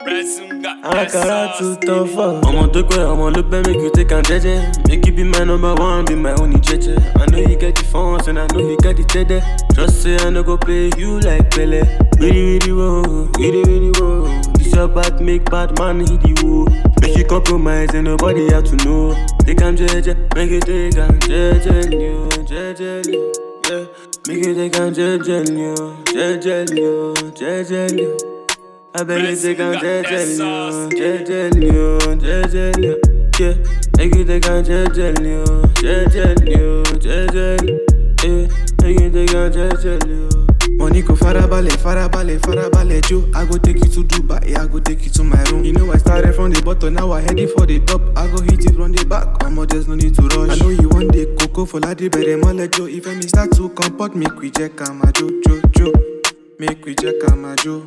Àkàrà too tough for ọmọ tó pẹ́ ọmọ ló pẹ́ make you take am jẹ́jẹ́ make you be my number one be my only jẹ́jẹ́ I know you get the funds and I know you get the tẹ́dẹ́ just say I no go play you like pẹ̀lẹ́ wíri wíri wo wíri wíri wo this your back make bad man hit the wall make you compromise and nobody have to know take am jẹ́jẹ́ make you take am jẹ́jẹ́lì o jẹ́jẹ́lì yeah make you take am jẹ́jẹ́lì o jẹ́jẹ́lì o jẹ́jẹ́lì o. I beg you take am jejely, oh, jejely, oh, jejely, oh. Yeah, make you take am jejely, oh, jejely, oh, jejely. Yeah, make you take am jejely, oh. Money go farabalẹ̀, farabalẹ̀, farabalẹ̀ jo. I go take you to Dubai, I go take you to my room. You know I started from the bottom, now I heading for the top. I go hit it from the back, omo there's no need to rush. I know you want the cocoa for ladi bẹ̀rẹ̀ mọ́lẹ̀ jo. If me start to comport, make we jẹ́ ká máa jo, jo, jo. Make we jẹ́ ká máa jo.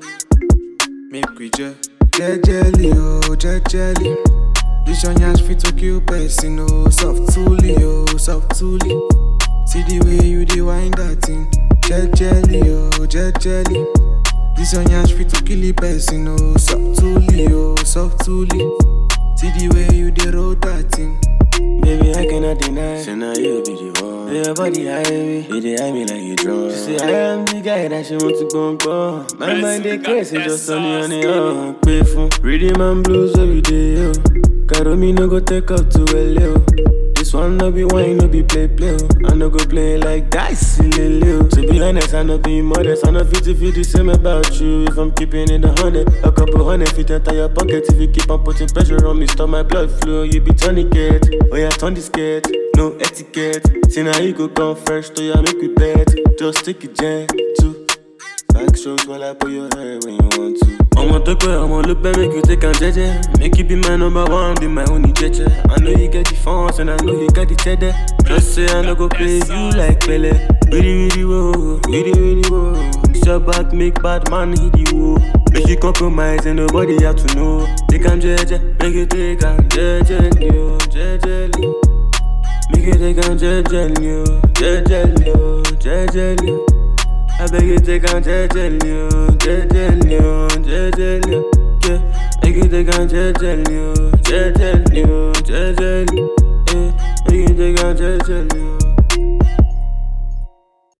Make we jẹ́. Jẹ́jẹ́lì o, jẹ́jẹ́lì. This your yansh fit to kill person o. Soft tooly o, soft tooly. See the way you dey wind that thing. Jejely, oh, jejely. This your yansh fit to kill a person, oh, softly, oh, softly. See the way you dey roll that thing. Baby, I cannot deny. Say now you be the one. Your body high me, you dey high me like you drunk. She say I am the guy that she want to go and go. My mind dey crazy, just on the on the on. Pay for rhythm and blues every day, yo. Caro me no go take up to LA, This one no be wine, no be play play, oh. I no go play like dice, lele, oh. To be honest, I no be modest. I no fit to feel the same about you. If I'm keeping it a hundred, a couple hundred fit enter your pocket. If you keep on putting pressure on me, stop my blood flow. You be tourniquet, oh yeah, turn the skate, no etiquette. See now you go come first, oh yeah, make we bet. Just take it gentle. Back shows while I put your hair when you want to. Ọmọ tó pẹ́ ọmọ ló pẹ́ make you take am jẹ́jẹ́. Make you be my number one, be my only jẹ́jẹ́. I know you get the funds and I know you get the tẹ́dẹ́. Just say I no go play you like pẹ̀lẹ́. Wíri wíri wo, wíri wíri wo. This your back make bad man hit the wall. Make you compromise and nobody have to know. Take am jẹ́jẹ́, make you take am jẹ́jẹ́lì o, jẹ́jẹ́lì. Make you take am jẹ́jẹ́lì o, jẹ́jẹ́lì o, jẹ́jẹ́lì o. I beg you take am jejely, oh, jejely, oh, jejely, oh. Yeah, make you take am jejely, oh, jejely, oh, jejely. Yeah, make you take am jejely, oh.